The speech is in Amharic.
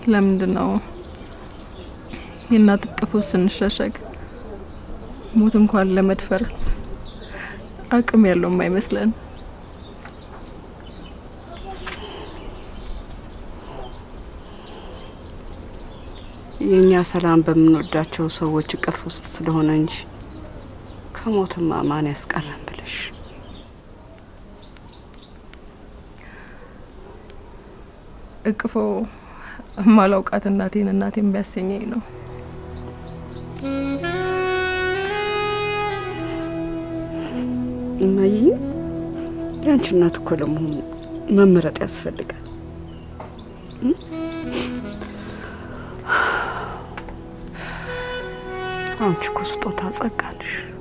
ለምንድን ነው የእናት እቅፍ ውስጥ ስንሸሸግ ሞት እንኳን ለመድፈር አቅም ያለው የማይመስለን? የእኛ ሰላም በምንወዳቸው ሰዎች እቅፍ ውስጥ ስለሆነ እንጂ ከሞትማ ማን ያስቀረን ብለሽ እቅፎ ማላውቃት እናቴን እናቴን ቢያሰኘኝ ነው። እማዬ የአንቺ እናት እኮ ለመሆኑ መመረጥ ያስፈልጋል። እ? አንቺ እኮ ስጦታ ጸጋ ነሽ።